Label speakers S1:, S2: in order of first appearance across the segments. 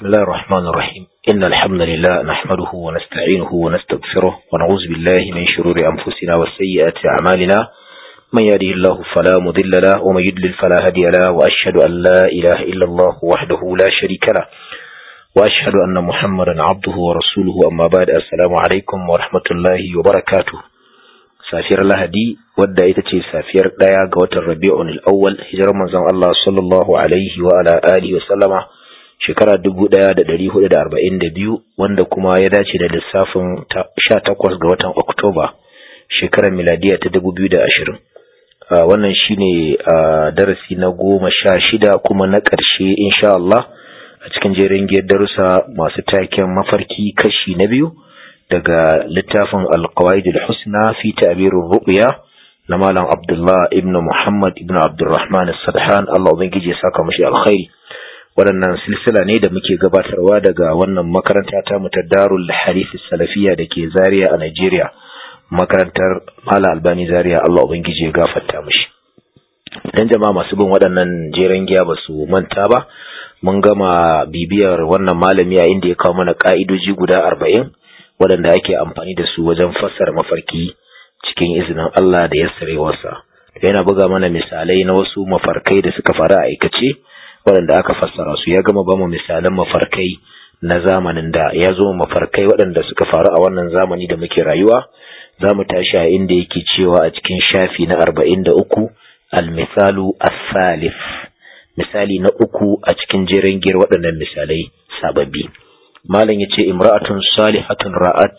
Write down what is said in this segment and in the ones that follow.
S1: بسم الله الرحمن الرحيم إن الحمد لله نحمده ونستعينه ونستغفره ونعوذ بالله من شرور أنفسنا وسيئات أعمالنا من يهده الله فلا مضل له ومن يضلل فلا هادي له وأشهد أن لا إله إلا الله وحده لا شريك له وأشهد أن محمدا عبده ورسوله أما بعد السلام عليكم ورحمة الله وبركاته safiyar lahadi wadda ita ce safiyar ɗaya ga watan rabi'un al'awwal hijirar manzon Allah sallallahu alaihi wa ala alihi wa sallama shekara dubu ɗaya da ɗari hudu da arba'in da biyu wanda kuma ya dace da lissafin sha takwas ga watan oktoba shekarar miladiya ta dubu biyu da ashirin wannan shine darasi na goma sha shida kuma na ƙarshe insha Allah a cikin jerin giyar darussa masu taken mafarki kashi na biyu daga littafin alkawaidul husna fi ta'birur ru'ya na malam Abdullah ibn Muhammad ibn Abdurrahman as-Sadhan Allah ubangiji ya saka mashi alkhairi waɗannan silsila ne da muke gabatarwa daga wannan makaranta ta mu ta Darul Hadith Salafiyya dake Zaria a Nigeria makarantar Malam Albani Zaria Allah ubangiji ya gafarta mashi dan jama'a masu bin waɗannan jeren giya ba su manta ba mun gama bibiyar wannan malami a inda ya kawo mana ka'idoji guda arba'in waɗanda ake amfani da su wajen fassara mafarki cikin izinin Allah da yassarewarsa yana buga mana misalai na wasu mafarkai da suka faru a aikace waɗanda aka fassara su ya gama ba mu misalan mafarkai na zamanin da ya zo mafarkai waɗanda suka faru a wannan zamani da muke rayuwa za mu tashi a inda yake cewa a cikin shafi na arba'in da uku almisalu asalif misali na uku a cikin jerin giyar waɗannan misalai sababbi malam yace imra'atun salihatun ra'at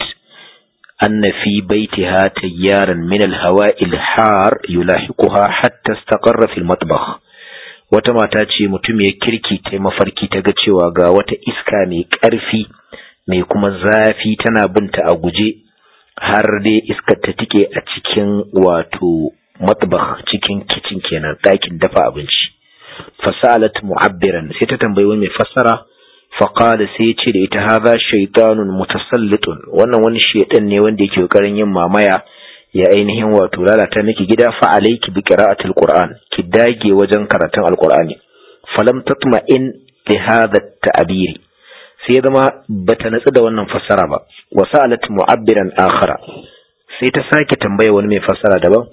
S1: anna fi baitiha tayyaran min al-hawa'i al-har yulahiquha hatta istaqarra fi al-matbakh wata mata ce mutum ya kirki ta mafarki ta ga cewa ga wata iska mai ƙarfi mai kuma zafi tana binta a guje har dai iskar ta tike a cikin wato matbakh cikin kicin kenan ɗakin dafa abinci fasalat mu'abbiran sai ta tambayi wani mai fassara faƙada sai ya ce da ita haza shaitanun mutasallitun wannan wani shaitan ne wanda yake ƙoƙarin yin mamaya ya ainihin wato lalata miki gida fa alayki bi qira'atil qur'an ki dage wajen karatun alqur'ani falam tatma'in li hadha at-ta'bir sai zama bata natsu da wannan fassara ba wa sa'alat mu'abbiran akhara sai ta sake tambaya wani mai fassara daban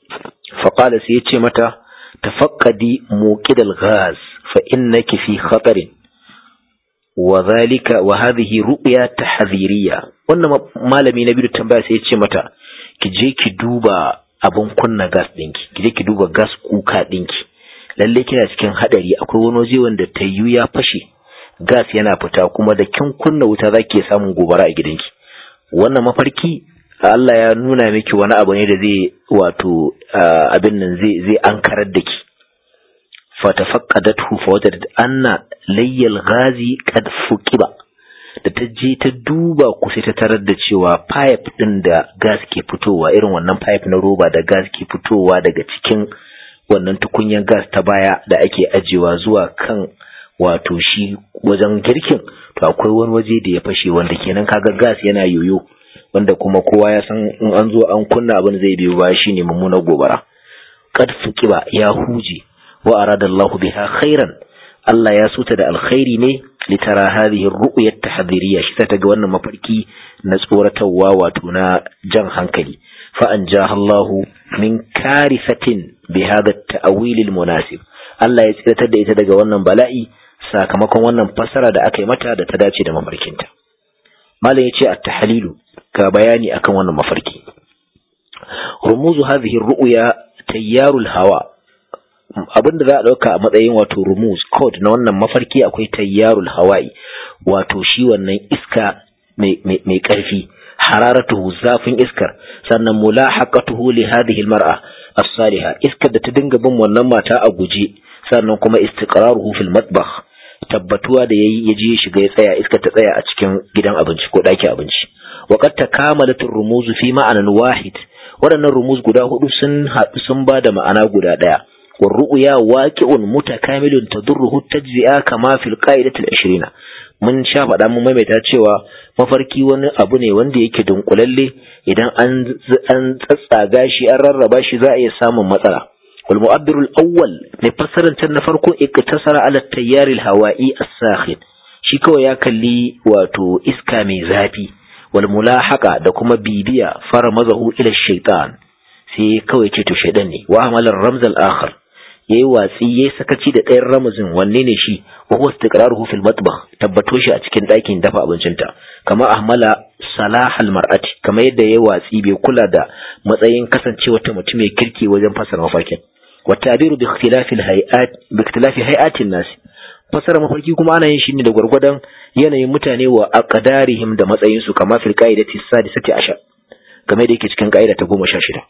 S1: faqala sai ya ce mata tafaqqadi muqidal ghaz fa innaki fi khatarin wa zalika wa hadhihi ru'ya tahdhiriyya wannan malami na biyu tambaya sai ya ce mata ki je ki duba abun kunna gas dinki ki je ki duba gas kuka dinki lalle kina cikin hadari akwai wani waje wanda tayyu ya fashe gas yana fita kuma da kin kunna wuta zaki samun gobara a gidanki wannan mafarki Allah ya nuna miki wani abu ne da zai wato abin nan zai zai ankarar da ki fatafaqadathu fawajadat anna layyal ghazi qad fuqiba da ta je ta duba ku sai ta tarar da cewa pipe din da gas ke fitowa irin wannan pipe na roba da gas ke fitowa daga cikin wannan tukunyar gas ta baya da ake ajewa zuwa kan wato shi wajen girkin to akwai wani waje da ya fashe wanda kenan kaga gas yana yoyo wanda kuma kowa ya san in an zo an kunna abin zai biyo ba shine mummunar gobara qad fuqiba ya huje wa arada Allah biha khairan Allah ya suta da alkhairi ne litara hadhihi ar-ru'ya at-tahdhiriyya shi ta ga wannan mafarki na tsoratarwa wato na jan hankali fa anjaha Allah min karifatin bi hadha at-ta'wil al-munasib Allah ya tsiratar da ita daga wannan bala'i sakamakon wannan fassara da aka yi mata da ta dace da mafarkinta malam yace at-tahlilu ga bayani akan wannan mafarki rumuzu hadhihi ar-ru'ya tayyarul hawa abin da za a ɗauka a matsayin wato rumus code na wannan mafarki akwai tayyarul hawa'i wato shi wannan iska mai ƙarfi hararatuhu zafin iskar sannan mulahaqatuhu li hadhihi almar'a as-saliha iskar da ta dinga bin wannan mata a guje sannan kuma istiqraruhu fil matbakh tabbatuwa da yayi yaje ya shiga ya tsaya iskar ta tsaya a cikin gidan abinci ko ɗakin abinci wa qad takamalat ar-rumuz fi ma'anan wahid waɗannan rumuz guda hudu sun haɗu sun ba da ma'ana guda ɗaya والرؤيا واقع متكامل تضره التجزئة كما في القاعدة العشرين mun sha faɗa mun maimaita cewa mafarki wani abu ne wanda yake dunkulalle idan an an tsatsaga shi an rarraba shi za a iya samun matsala wal mu'abbir al awwal ne fassarar na farko iktasara ala tayyar al hawa'i as-sakhin shi kawai ya kalli wato iska mai zafi wal mulahaka da kuma bibiya fara mazahu ila shaitan sai kawai ce to shaidan ne wa amalar ramzal akhar yayi watsi yayi sakaci da ɗayan ramazin wanne ne shi wa huwa istiqraruhu fil matbakh tabbato shi a cikin ɗakin dafa abincinta kama ahmala salahal mar'ati kama yadda yayi watsi bai kula da matsayin kasancewa ta mutum mai kirki wajen fasara mafarkin wa ta'biru bi ikhtilafi hay'at bi ikhtilafi hay'atin nas fasara mafarki kuma ana yin shi ne da gwargwadon yanayin mutane wa aqdarihim da matsayin su kama fil qa'idati sadisati ashar kamar da yake cikin ka'ida ta goma sha shida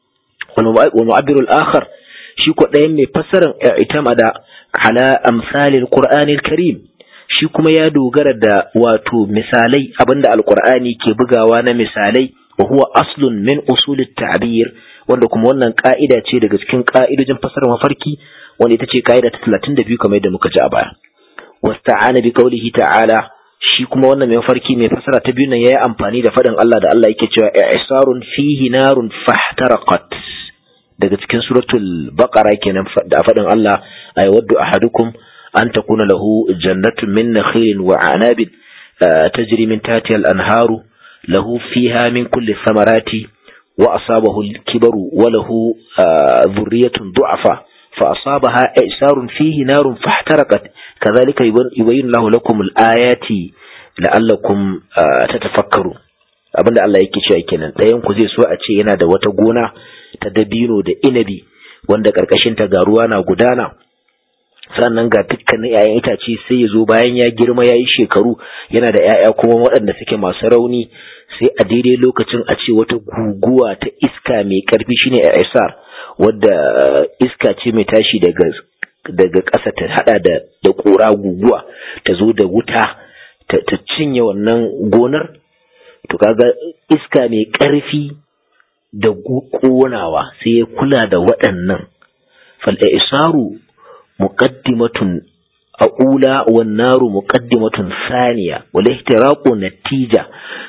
S1: wal mu'abbiru al-akhar shi ko ɗayan mai fassarar itamada ala amsalil qur'anil karim shi kuma ya dogara da wato misalai abinda alqur'ani ke bugawa na misalai wa huwa aslun min usulit ta'bir wanda kuma wannan ka'ida ce daga cikin ka'idojin fassarar mafarki wanda ita ce ka'ida ta 32 kamar yadda muka ji a baya wasta'ana bi qawlihi ta'ala shi kuma wannan mai mafarki mai fassara ta biyu nan yayi amfani da faɗin Allah da Allah yake cewa i'sarun fihi narun fahtaraqat daga cikin suratul baqara kenan da faɗin Allah ay waddu ahadukum an takuna lahu jannatun min nakhilin wa anabin tajri min tahtiha al-anharu lahu fiha min kulli thamarati wa asabahu al-kibaru wa lahu dhurriyyatun du'afa fa asabaha i'sarun fihi narun fahtaraqat kadhalika yubayyinu Allahu lakum al-ayati la'allakum tatafakkaru abinda Allah yake cewa kenan ɗayan ku zai so a ce yana da wata gona ta dabino da inabi wanda ƙarƙashin ta ga ruwa na gudana sannan ga dukkanin 'ya'yan itace sai ya zo bayan ya girma ya yi shekaru yana da 'ya'ya kuma waɗanda suke masu rauni sai a daidai lokacin a ce wata guguwa ta iska mai ƙarfi shine isar wadda iska ce mai tashi daga daga ƙasa ta hada da da ƙura guguwa ta zo da wuta ta cinye wannan gonar to kaga iska mai ƙarfi da ƙonawa sai ya kula da waɗannan fal'isaru muqaddimatun ula wan naru muqaddimatun saniya wal ihtiraqu natija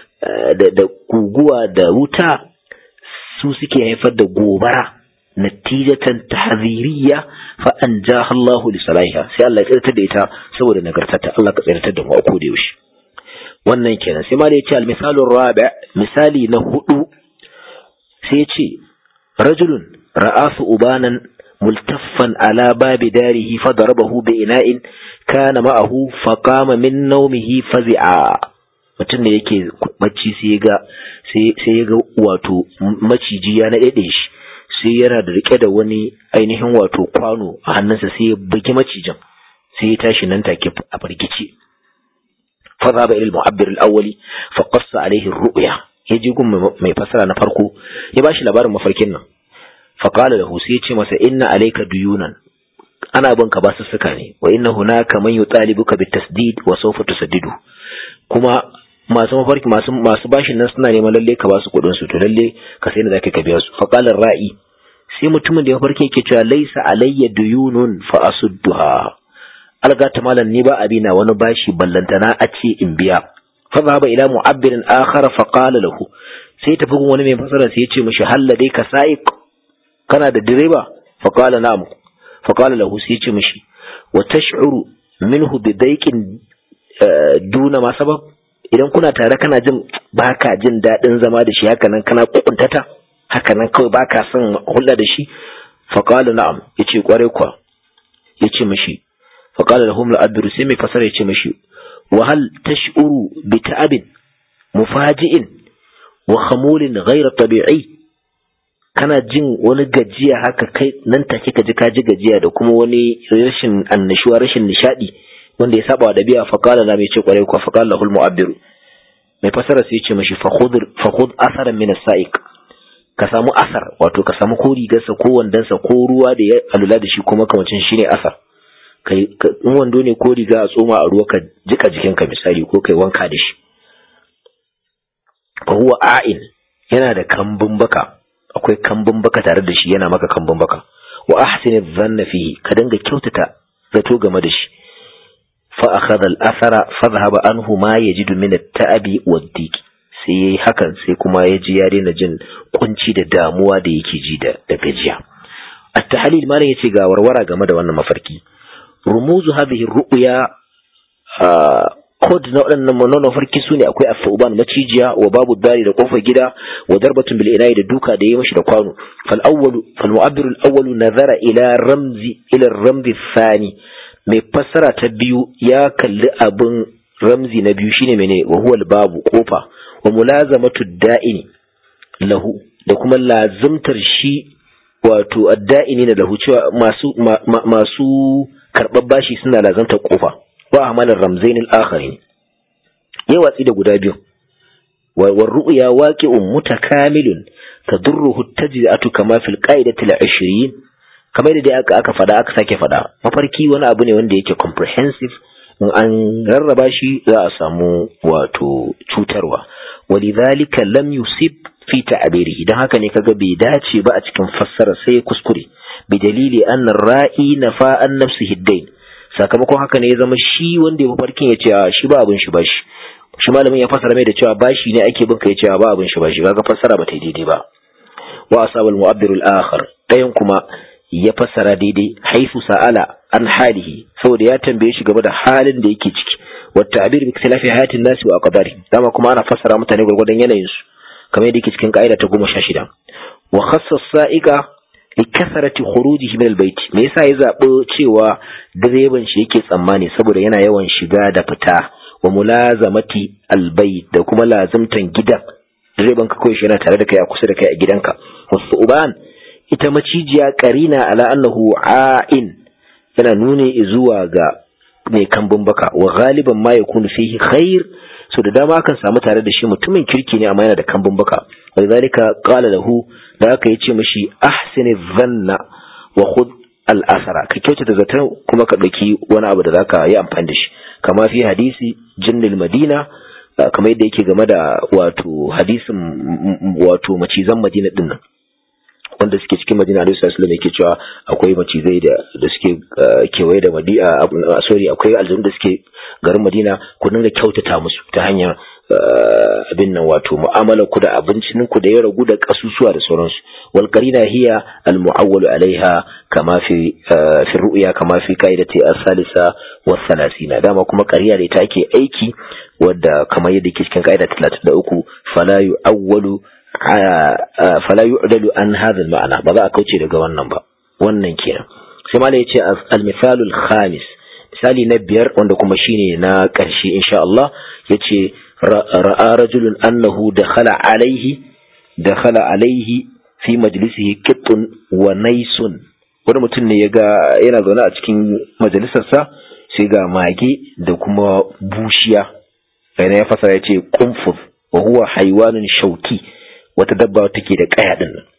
S1: da guguwa da wuta su suke haifar da gobara natijatan tahziriya fa anjaha Allah li salahiha sai Allah ya tsirtar da ita saboda nagartarta Allah ka tsirtar da mu a koda yaushe wannan kenan sai ma da yace al misalu rabi misali na hudu sai ce rajulun ra'asu ubanan multaffan ala babi darihi fa darabahu bi ina'in kana ma'ahu fa qama min nawmihi fazi'a mutum da yake bacci sai ga sai ya ga wato maciji ya naɗe shi sai yana da rike da wani ainihin wato kwano a hannunsa sai ya bugi macijin sai ya tashi nan take a farkice fa zaba ila al-mu'abbir al-awwali fa qassa alayhi ar-ru'ya ya ji gun mai fasara na farko ya bashi labarin mafarkin nan faƙala da sai ya ce masa inna alaika duyunan ana bin ka basu suka ne wa inna hunaka man yutalibuka bitasdid wa sawfa tusaddidu kuma masu mafarki masu masu bashin nan suna neman lalle ka basu kuɗin su to lalle ka sai da zaka ka biya su faqala ra'i sai mutumin da ya farke yake cewa laisa alayya duyunun fa asudduha algata malan ni ba abina wani bashi ballantana a ce in biya فذهب إلى معبر آخر فقال له sai tafi gun wani mai fasara sai ya ce mishi halla dai ka sa'iq kana da direba fa qala na'am fa qala lahu sai ya ce mishi wa tash'uru minhu bi daiqin duna ma sabab idan kuna tare kana jin baka jin dadin zama da shi haka nan kana kukuntata haka nan kawai baka son hulɗa da shi fa qala na'am yace kware kwa yace mishi fa qala lahum la'abdu sai mai fasara yace mishi وهل تشعر بتعب مفاجئ وخمول غير طبيعي kana jin wani gajiya haka kai nan take ka ji ka ji gajiya da kuma wani rashin annashuwa rashin nishadi wanda ya saba da biya faqala la mai ce kwarai ko faqala lahul mu'abbiru mai fasara sai ya ce mashi fakhud fakhud asaran min as-sa'iq ka samu asar wato ka samu ko rigarsa ko wandansa ko ruwa da ya alula da shi kuma kamacin shine asar kai in wando ne ko riga a tsoma a ruwa ka jika jikinka misali ko kai wanka da shi fa huwa a'in yana da kambun baka akwai kambun baka tare da shi yana maka kambun baka wa ahsin dhanna fihi ka dinga kyautata zato game da shi fa akhadha al-athara fa dhahaba anhu ma yajidu min at-ta'abi wad-diq sai yayi hakan sai kuma ya ji ya daina jin kunci da damuwa da yake ji da da gajiya at-tahlil malam yace ga warwara game da wannan mafarki رموز هذه الرؤيا kod na waɗannan manonon farki su ne akwai asauban macijiya wa babu dari da kofar gida wa darbatun bil inayi da duka da ya mashi da kwano fal awwalu fal mu'abbiru al awwalu nazara ila ramzi ila ramzi thani mai fassara ta biyu ya kalli abin ramzi na biyu shine mene wa huwa al babu kofa wa mulazamatu da'ini lahu da kuma lazimtar shi wato adda'ini na lahu cewa masu masu karɓar bashi suna lazimtar kofa wa amalar ramzain al-akharin yayi watsi da guda biyu wa ru'ya waqi'un mutakamilun tadurruhu tajzi'atu kama fil qa'idati al-20 kamar da aka aka fada aka sake fada mafarki wani abu ne wanda yake comprehensive in an rarraba shi za a samu wato cutarwa walidhalika lam yusib fi ta'birihi dan haka ne kaga bai dace ba a cikin fassara sai kuskure bi dalili anna ra'i nafa an nafsihi dain sakamakon haka ne ya zama shi wanda ya mafarkin ya ce shi ba abin shi ba shi shi malamin ya fassara mai da cewa bashi ne ake bin ka ya ce ba abin shi ba shi kaga fassara ba ta yi daidai ba wa asabal mu'abbir al-akhar dayan kuma ya fassara daidai haifu sa'ala an halihi saboda ya tambaye shi game da halin da yake ciki wa ta'bir bi ikhtilafi hayatin nasi wa aqdari dama kuma ana fassara mutane gurgurdan yanayin su kamar yadda yake cikin ka'ida ta 16 wa khassa sa'iqa likasarati khurujihi min albayt me yasa ya zabi cewa direban shi yake tsammani saboda yana yawan shiga da fita wa mulazamati albayt da kuma lazimtan gidan direban ka kawai shi yana tare da kai a kusa da kai a gidanka wasu uban ita macijiya karina ala annahu a'in yana nuni zuwa ga mai kambun baka wa galiban ma yakunu fihi khair so da dama akan samu tare da shi mutumin kirki ne amma yana da kambun baka walidhalika qala lahu da aka yace mishi ahsini dhanna wa khudh al asara ka kyautata zaton kuma ka dauki wani abu da zaka yi amfani da shi kama fi hadisi jinnil madina kamar yadda yake game da wato hadisin wato macizan madina din nan wanda suke cikin madina alaihi sallallahu yake cewa akwai macizai da da suke kewaye da madina sorry akwai aljanu da suke garin madina ku dinga kyautata musu ta hanyar abin nan wato mu'amala ku da abincin ku da ya ragu da kasusuwa da sauransu wal qarina hiya al mu'awwalu alaiha kama fi fi ru'ya kama fi qaidati as-salisa wa thalathina dama kuma qariya da ita ake aiki wadda kamar yadda ke cikin qaida 33 fala yu'awwalu fala yu'dalu an hadha al-ma'na ba za a kauce daga wannan ba wannan kenan sai malai yace al-mithalu al-khamis misali na biyar wanda kuma shine na ƙarshe insha Allah yace ra'a rajulun annahu dakhala alaihi dakhala alaihi fi majlisihi qittun wa naisun wani mutum ne yaga yana zaune a cikin majalisarsa sai ga mage da kuma bushiya yana ya fasara yace qunfuz wa huwa haywanun shauki wata dabba take da kaya din nan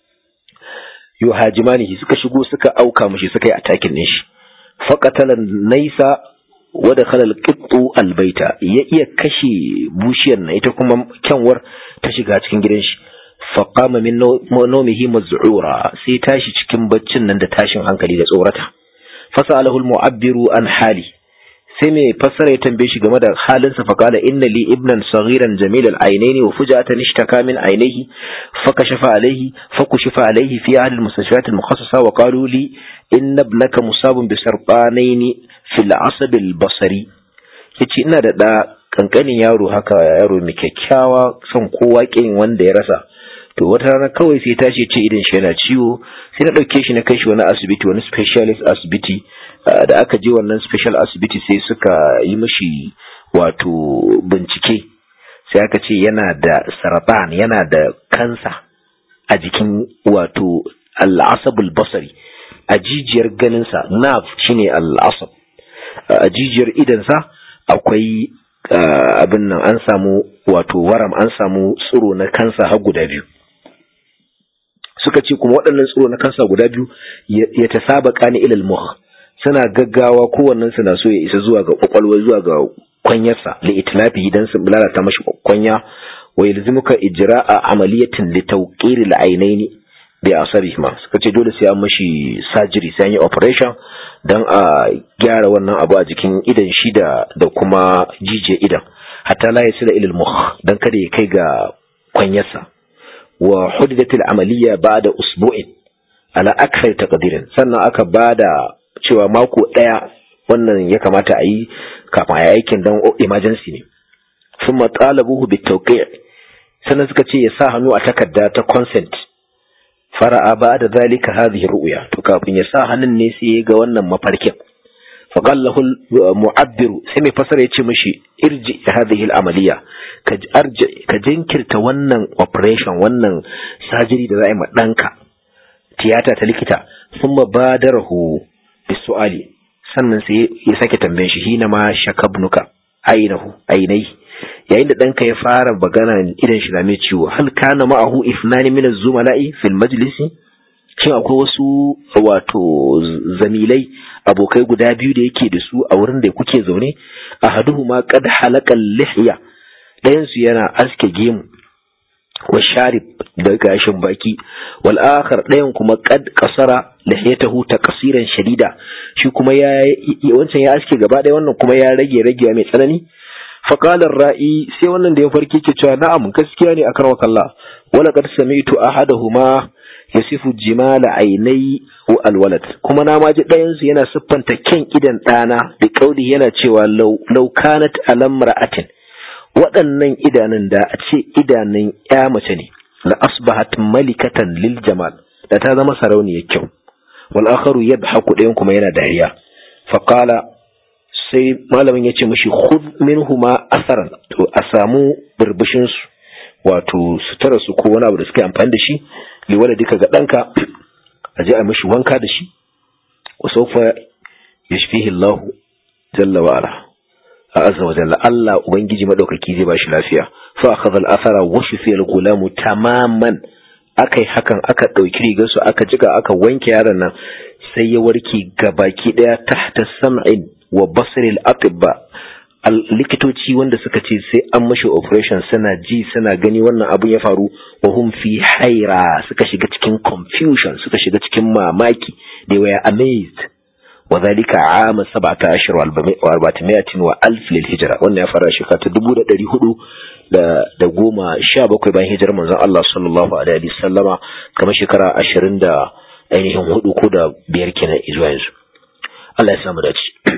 S1: yuhajimanihi suka shigo suka auka mushi suka yi atakin din shi faqatalan naisa wa dakhala alqittu albayta ya iya kashe bushiyar nan ita kuma kyanwar ta shiga cikin gidan shi faqama min nawmihi maz'ura sai tashi cikin baccin nan da tashin hankali da tsorata fasalahu almu'abbiru an hali sai mai fassara ya tambaye shi game da halinsa fa kala inna li ibnan saghiran jamil al-ainaini wa fujatan ishtaka min ainihi fa kashafa alayhi fa kushifa alayhi fi ahli al-mustashfiyat al-mukhassasa wa qalu li inna ibnaka musabun bi sarqanaini fil asab al-basari yace ina da da kankanin yaro haka yaro mai kyakkyawa son kowa kin wanda ya rasa to wata rana kawai sai tashi ce idan shi yana ciwo sai na dauke shi na kai shi wani asibiti wani specialist asibiti da aka je wannan special asibiti sai suka yi mashi wato bincike sai aka ce yana da saratan yana da kansa a jikin wato al'asabul basari a jijiyar ganinsa nerve shine al'asab a jijiyar idansa akwai abin nan an samu wato waram an samu tsiro na kansa har guda biyu suka ce kuma waɗannan tsiro na kansa guda biyu ya ta saba kani ilal muh suna gaggawa kowannen su na so ya isa zuwa ga kwakwalwa zuwa ga kwanyarsa li itlafi idan su lalata mashi kwanya wa yalzimuka ijra'a amaliyatin li tawqir al-ainain bi asarihima suka ce dole sai an mashi surgery sai an yi operation dan a gyara wannan abu a jikin idan shi da da kuma jije idan hatta la yasila ila al-mukh dan kada ya kai ga kwanyarsa wa hudidatil amaliya ba'da usbu'in ala akthar taqdirin sannan aka bada cewa mako ɗaya wannan ya kamata a yi kafin a aikin dan emergency ne sun matsalabuhu bi tauqi' sannan suka ce ya sa hannu a takarda ta consent fara'a ba da zalika hadhihi ru'ya to kafin ya sa hannun ne sai ya ga wannan mafarkin فقال له المعبر سمي فسر يتي مشي ارجع هذه العملية كأرجع كجنكر تونن operation wannan surgery da za a yi ɗanka tiyata ta likita sun badarahu bisu'ali sannan sai ya sake tambayin shi hina ma shakabnuka ainihu ainai yayin da ɗanka ya fara magana idan shi na mai ciwo hal kana ma'ahu ifnani min az-zumala'i fil majlisi shin akwai wasu wato zamilai abokai guda biyu da yake da su a wurin da kuke zaune a haduhu ma kad halakal lihya ɗayan su yana aske gemu wa sharib da gashin baki wal akhar ɗayan kuma kad kasara lihyatahu taqsiran shadida shi kuma ya wancan ya aske gaba ɗaya wannan kuma ya rage ragewa mai tsanani faqala ra'i sai wannan da ya farki ke cewa na'am gaskiya ne akan wakalla wala qad sami'tu ahaduhuma yasifu jimala ainai wa alwalad kuma na maji ɗayan su yana siffanta kyan idan ɗana da kauli yana cewa law kanat alam ra'atin waɗannan idanun da a ce idanun ya mace ne la asbahat malikatan lil jamal da ta zama sarauniyar kyau wal akharu yadhaku ɗayan kuma yana dariya fa qala sai malamin ya ce mishi khudh minhuma asaran to a samu burbushin su wato sutura su ko wani abu da suka amfani da shi liwala duka ga ɗanka a je a mishi wanka da shi wa saufa ya shafihi Allah jalla wa ala a azza wa jalla Allah ubangiji madaukaki zai ba shi lafiya fa akhadha al-athara wa shafiya al-gulamu tamaman akai hakan aka dauki rigar su aka jika aka wanke yaron nan sai ya warke gabaki daya tahta sam'in wa basri al-atibba likitoci wanda suka ce sai an mashi operation suna ji suna gani wannan abun ya faru wa hum fi haira suka shiga cikin confusion suka shiga cikin mamaki they were amazed wa zalika ama 17 wa arba'amiyatin wa alf lil hijra wannan ya fara shekara ta 1400 da da goma sha bakwai bayan hijirar manzon Allah sallallahu alaihi wasallama kamar shekara 20 da ainihin hudu ko da biyar kenan zuwa yanzu Allah ya samu dace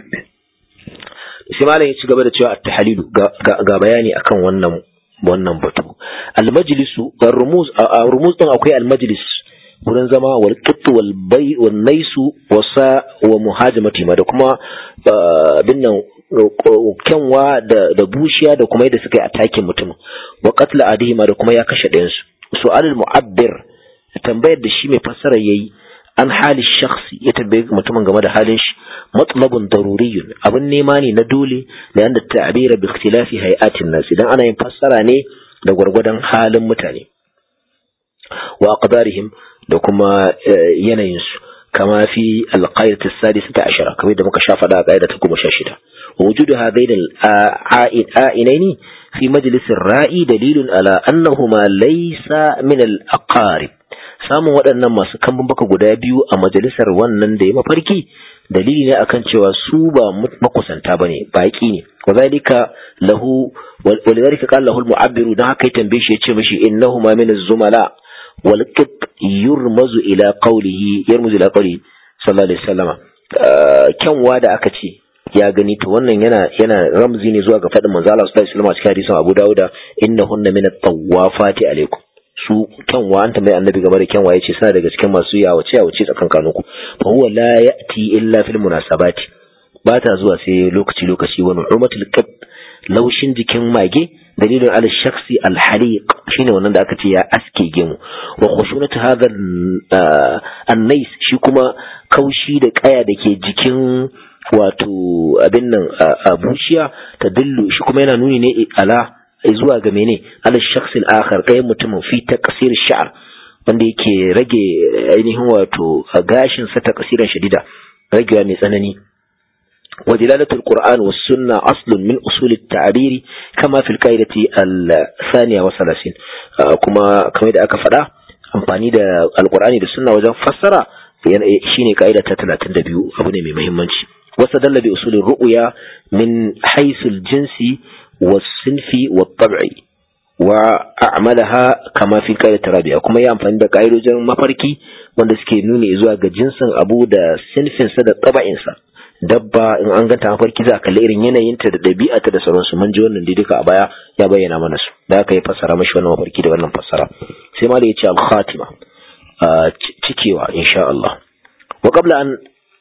S1: sai malam ya ci gaba da cewa at-tahlilu ga bayani akan wannan wannan batu al-majlisu ga rumuz a rumuz din akwai al-majlis wurin zama wal qittu wal bay wal naisu wasa wa muhajamati ma da kuma bin nan kyanwa da da bushiya da kuma yadda suka yi atakin mutum wa qatla adihima da kuma ya kashe ɗayan su su'alul mu'abbir tambayar da shi mai fassara yayi an hali shakhsi ya tambaye mutumin game da halin shi matlabun daruriyun abin nema ne na dole da yanda ta'bira bi ikhtilafi hay'atin nas idan ana yin fassara ne da gwargwadon halin mutane wa aqdarihim da kuma yanayin su kama fi alqaidat as-sadisata ashara kamar da muka sha faɗa a qaida ta 16 wujudu hadain al-a'inaini fi majlis ar-ra'i dalilun ala annahuma laysa min al-aqarib samun waɗannan masu kambun baka guda biyu a majalisar wannan da ya mafarki dalili ne akan cewa su ba makusanta bane baki ne wazalika lahu walidhalika qala lahu al-mu'abbiru dan haka ya tambaye shi yace mishi innahuma min az-zumala wal qit yurmazu ila qawlihi yarmuzu ila qawlihi sallallahu alaihi wasallama kyanwa da aka ce ya gani to wannan yana yana ramzi ne zuwa ga faɗin manzo Allah sallallahu alaihi wasallam a cikin hadisin Abu Dawud innahunna min at-tawafati alaikum su kyanwa an tambayi annabi game da kyanwa yace suna daga cikin masu yawace yawace tsakankanin ku fa huwa la ya'ti illa fil munasabati ba ta zuwa sai lokaci lokaci wa nu'matul qab laushin jikin mage dalilin ala shakhsi al haliq shine wannan da aka ce ya aske gemu wa khushunatu hadha an-nais shi kuma kaushi da kaya da ke jikin wato abin nan a bushiya ta dillu shi kuma yana nuni ne ala zuwa ga mene ala shakhsil akhar ɗayan mutumin fi taqsir sha'r wanda yake rage ainihin wato gashin sa taqsiran shadida ragewa mai tsanani wa dilalatul qur'an was sunna aslun min usul at-ta'bir kama fil qaidati al-thaniya wa salasin kuma kamar da aka faɗa amfani da alqur'ani da sunna wajen fassara shine qaida ta 32 abu ne mai muhimmanci واستدل بأصول الرؤيا من حيث الجنس والصنف والطبع وأعملها كما في القاعدة الرابعة كما ينفع da ƙa'idojin mafarki wanda suke nuni zuwa ga jinsin abu da sinfinsa da taba'insa dabba in an ganta mafarki za a kalli irin yanayinta da ɗabi'ata da sauransu mun ji wannan dai duka a baya ya bayyana mana su da aka yi fassara mashi wannan mafarki da wannan fassara sai ma da ya ce al-khatima cikewa insha Allah wa qabla an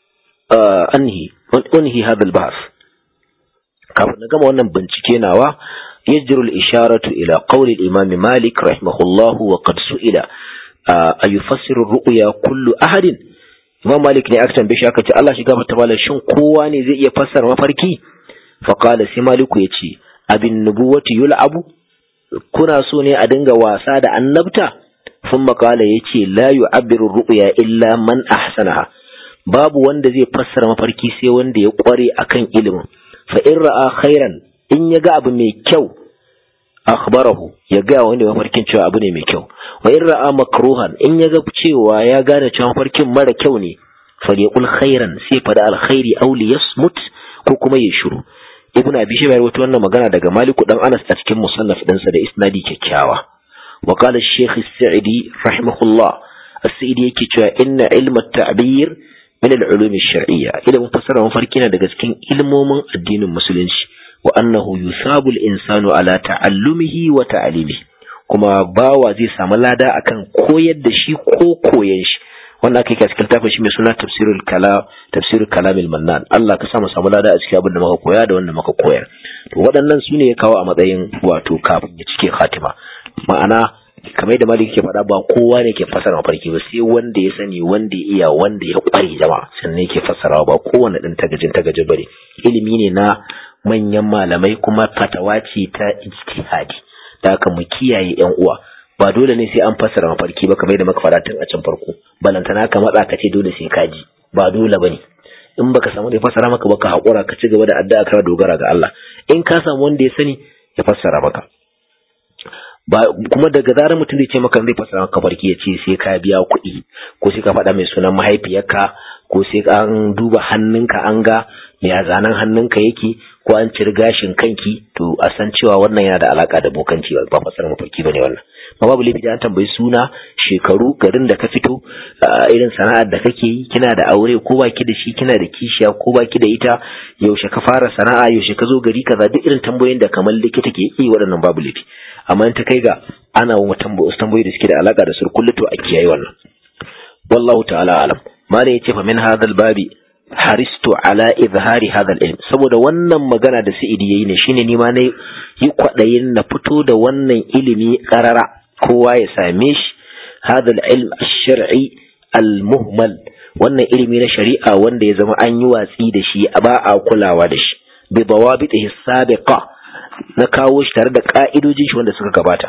S1: anhi unhi hadha al-bahth kafin na gama wannan bincike nawa يجر الإشارة إلى قول الإمام مالك رحمه الله وقد سئل أيفسر الرؤيا كل أحد Imam Malik ne aka tambaye shi aka ce Allah shiga mata malam shin kowa ne zai iya fassara mafarki fa qala sai Maliku yace abin nubuwati yul'abu kuna so ne a dinga wasa da annabta thumma qala yace la yu'abbiru ru'ya illa man ahsanaha babu wanda zai fassara mafarki sai wanda ya kware akan ilimin fa in ra'a khairan in ya ga abu mai kyau akhbarahu ya ga wanda mafarkin cewa abu ne mai kyau wa in ra'a makruhan in ya ga cewa ya gane cewa mafarkin mara kyau ne falyaqul khairan sai fada alkhairi aw liyasmut ko kuma ya shiru ibnu abi shayba rawaito wannan magana daga maliku dan anas a cikin musannaf dinsa da isnadi kyakkyawa wa qala ash-shaykh as-sa'di rahimahullah as-sa'di yake cewa inna ilma at-ta'bir min al-ulum ash-shar'iyya ilmin fasara mafarki na daga cikin ilmomin addinin musulunci wa annahu yusabu al-insanu ala ta'allumihi wa ta'limihi kuma bawa zai samu lada akan koyar da shi ko koyan shi wannan aka yi cikin tafin shi mai suna tafsirul kala tafsirul kalamil mannan Allah ka samu samu lada a cikin abin da muka koya da wanda muka koyar to waɗannan su ne ya kawo a matsayin wato kafin ya cike khatima ma'ana kamar da malik ke faɗa ba kowa ne ke fassara mafarki ba sai wanda ya sani wanda ya iya wanda ya kware jama'a sannan yake fassarawa ba kowane ɗin tagajin tagajin bane ilimi ne na manyan malamai kuma fatawa ce ta ijtihadi da haka mu kiyaye yan uwa ba dole ne sai an fassara mafarki ba kamar da muka fara tun a can farko balantana ka matsa ka ce dole sai ka ji ba dole bane in baka samu da ya fassara maka ba ka haƙura ka ci gaba da addu'a ka dogara ga Allah in ka samu wanda ya sani ya fassara maka ba kuma daga zarar mutum zai ce maka zai fassara maka farki ya ce sai ka biya kuɗi ko sai ka faɗa mai sunan mahaifiyarka ko sai an duba hannunka an ga ya zanen hannunka yake ko an ciri gashin kanki to a san cewa wannan yana da alaka da bokanci ba fassara mafarki bane wannan ma babu laifi da an tambayi suna shekaru garin da ka fito irin sana'ar da kake yi kina da aure ko baki da shi kina da kishiya ko baki da ita yaushe ka fara sana'a yaushe ka zo gari kaza duk irin tambayoyin da kamar likita ke yi waɗannan babu laifi amma in ta kai ga ana wa tambayoyi da suke da alaka da surkullu to a kiyaye wannan wallahu ta'ala alam malam yace fa min hadal babi haristu ala izhari hadal ilm saboda wannan magana da Sa'idi yayi ne shine ni ma na yi kwadayin na fito da wannan ilimi karara kowa ya same shi hadal ilm ash-shar'i al-muhmal wannan ilimi na shari'a wanda ya zama an yi watsi da shi ba a kulawa da shi bi dawabitihi sabiqa na kawo shi tare da ka'idojin shi wanda suka gabata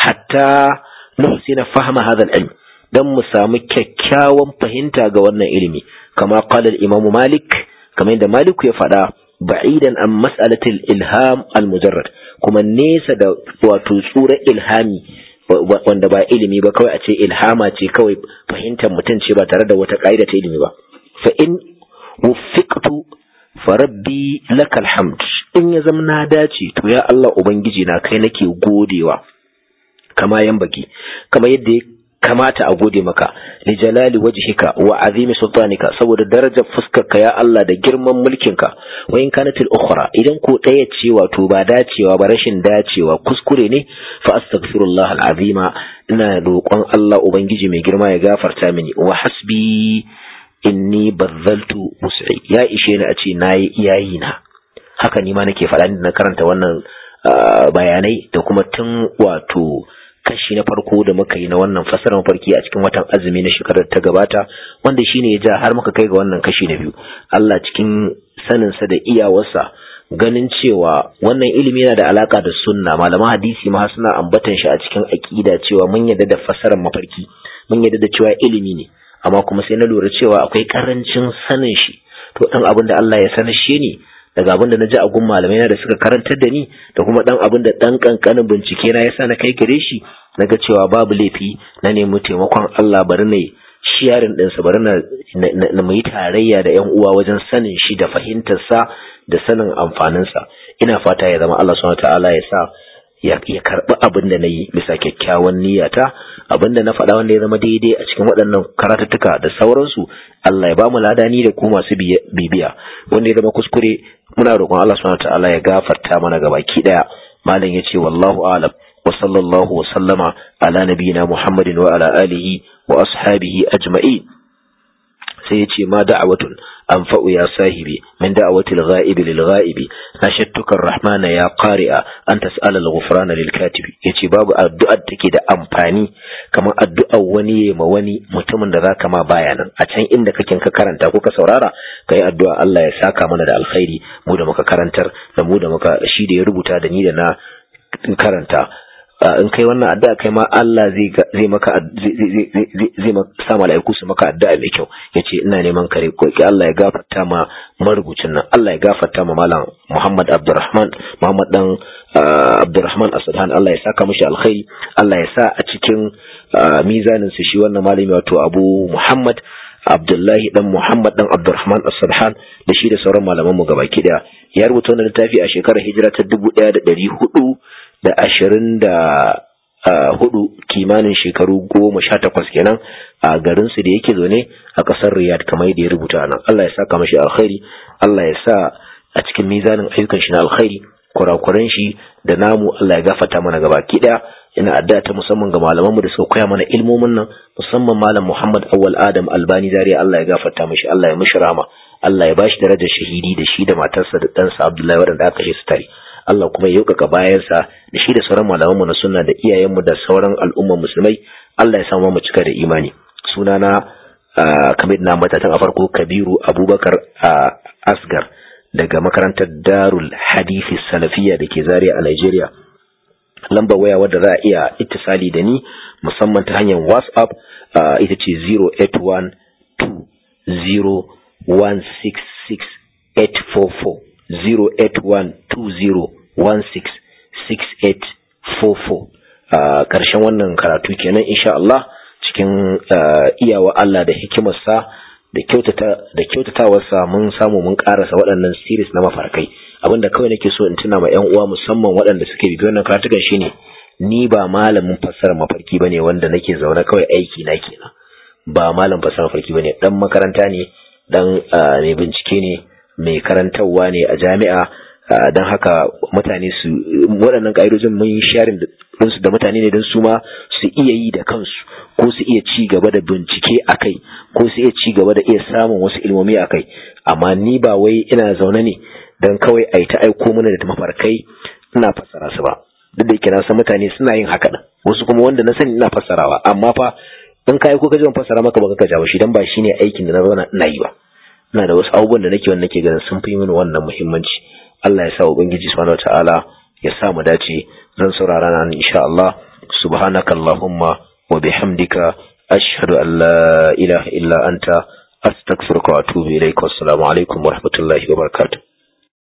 S1: hatta nuhsina fahma hadal ilm dan mu samu kyakkyawan fahimta ga wannan ilimi كما قال الإمام مالك كما عند مالك يفعل بعيدا عن مسألة الإلهام المجرد كما نيسا دا وتصورة إلهامي wanda ba ilimi ba kawai a ce ilhama ce kawai fahimtar mutum ce ba tare da wata ƙa'ida ta ilimi ba fa in wuffiqtu fa rabbi lakal hamd in ya zama na dace to ya Allah ubangiji na kai nake godewa kama yan baki kama yadda ya kamata a gode maka li jalali wajhika wa azimi sultanika saboda darajar fuskarka ya Allah da girman mulkinka wa in kanat al ukhra idan ko daya ce wato ba dacewa ba rashin dacewa kuskure ne fa astaghfirullah al azima ina roƙon Allah ubangiji mai girma ya gafarta mini wa hasbi inni bazzaltu wus'i ya ishe ni a ce nayi iyayi na haka ni ma nake faɗa na karanta wannan bayanai da kuma tun wato kashi na farko da muka yi na wannan fasarar mafarki a cikin watan azumi na shekarar ta gabata wanda shine ya ja har muka kai ga wannan kashi na biyu Allah cikin saninsa da iyawarsa ganin cewa wannan ilimi yana da alaka da sunna malaman hadisi ma suna ambatan shi a cikin aqida cewa mun yadda da fasarar mafarki mun yadda da cewa ilimi ne amma kuma sai na lura cewa akwai karancin sanin shi to dan abin da Allah ya sanar shi ne daga abin da na ji a gun malamai na da suka karantar da ni da kuma dan abin da dan kankanin bincike na yasa na kai gare shi na ga cewa babu laifi na nemi taimakon Allah bari na shiyarin ɗinsa bari na na mu yi tarayya da yan uwa wajen sanin shi da fahimtar sa da sanin amfanin sa ina fata ya zama Allah subhanahu ta'ala ya sa ya karɓi abin da na yi bisa kyakkyawan niyyata abin da na faɗa wanda ya zama daidai a cikin waɗannan karatuttuka da sauransu Allah ya ba mu ladani da ku masu bibiya wanda ya zama kuskure muna roƙon Allah subhanahu ta'ala ya gafarta mana gabaki daya malam yace wallahu a'lam wa sallallahu wa sallama ala nabiyyina muhammadin wa ala alihi wa ashabihi ajma'in sai yace ma da'awatun أنفأ يا صاحبي من دعوة الغائب للغائب نشدتك الرحمن يا قارئ أن تسأل الغفران للكاتب يتي باب الدعاء تكي دا أمفاني كما الدعاء وني مواني متمن دا كما بايانا أتين إنك كن كرنتا كوكا سورارا كي الدعاء الله يساكا من دا الخير مودا مكا كرنتر مودا مكا شيد يربطا دا نيدا karanta in kai wannan addu'a kai ma Allah zai zai maka zai zai sa mala'iku su maka addu'a mai kyau yace ina neman kare ko Allah ya gafarta ma marubucin nan Allah ya gafarta ma malam Muhammad Abdurrahman Muhammad dan Abdurrahman Asadhan Allah ya saka mishi alkhairi Allah ya sa a cikin mizanin su shi wannan malami wato Abu Muhammad Abdullahi dan Muhammad dan Abdurrahman Asadhan da shi da sauran malaman mu gabaki daya ya rubuta wannan littafi a shekarar hijira ta 1400 da ashirin da hudu kimanin shekaru goma sha takwas kenan a garinsu da yake zaune a ƙasar riyad kamar yadda ya rubuta nan Allah ya saka mashi alkhairi Allah ya sa a cikin mizanin ayyukan shi na alkhairi kurakuran shi da namu Allah ya gafata mana gaba ki daya ina addu'a ta musamman ga malamanmu da suka koya mana ilmomin nan musamman malam Muhammad Awwal Adam Albani Zaria Allah ya gafarta mashi Allah ya mishi rahama Allah ya bashi darajar shahidi da shi da matarsa da ɗansa Abdullahi waɗanda aka kashe su tare Allah kuma ya yaukaka bayansa da shi da sauran malamanmu na sunna da iyayenmu da sauran al'umman musulmai Allah ya samu mu cika da imani sunana kamar na matatan a farko Kabiru Abubakar Asgar daga makarantar Darul Hadithi Salafiyya da ke Zaria a Nigeria lambar waya wadda za a iya ittisali da ni musamman ta hanyar WhatsApp ita ce 08120166844 08120166844 a ƙarshen wannan karatu kenan insha Allah cikin iyawa Allah da hikimarsa da kyautata da kyautatawarsa mun samu mun karasa waɗannan series na mafarkai abinda kawai nake so in tuna ma ƴan uwa musamman waɗanda suke bibiyo wannan karatukan shine ni ba malamin fassara mafarki bane wanda nake zaune kawai aiki na kenan ba malam fassara mafarki bane dan makaranta ne dan mai bincike ne mai karantarwa ne a jami'a don haka mutane su waɗannan ƙa'idojin mun sharing ɗinsu da mutane ne don su ma su iya yi da kansu ko su iya ci gaba da bincike a kai ko su iya ci gaba da iya samun wasu ilmomi a kai amma ni ba wai ina zaune ne don kawai a yi ta aiko mana da mafarkai ina fassara su ba duk da yake na san mutane suna yin haka nan wasu kuma wanda na sani ina fassarawa amma fa in ka aiko ka ji ban fassara maka ba ka jawo shi dan ba shine aikin da na zauna ina yi ba ina da wasu abubuwan da nake wanda nake ganin sun fi mini wannan muhimmanci Allah ya sa ubangiji subhanahu wataala ya sa mu dace zan saurara nan insha Allah subhanakallahumma wa bihamdika ashhadu an la ilaha illa anta astaghfiruka wa atubu ilaik wassalamu alaikum wa rahmatullahi wa barakatuh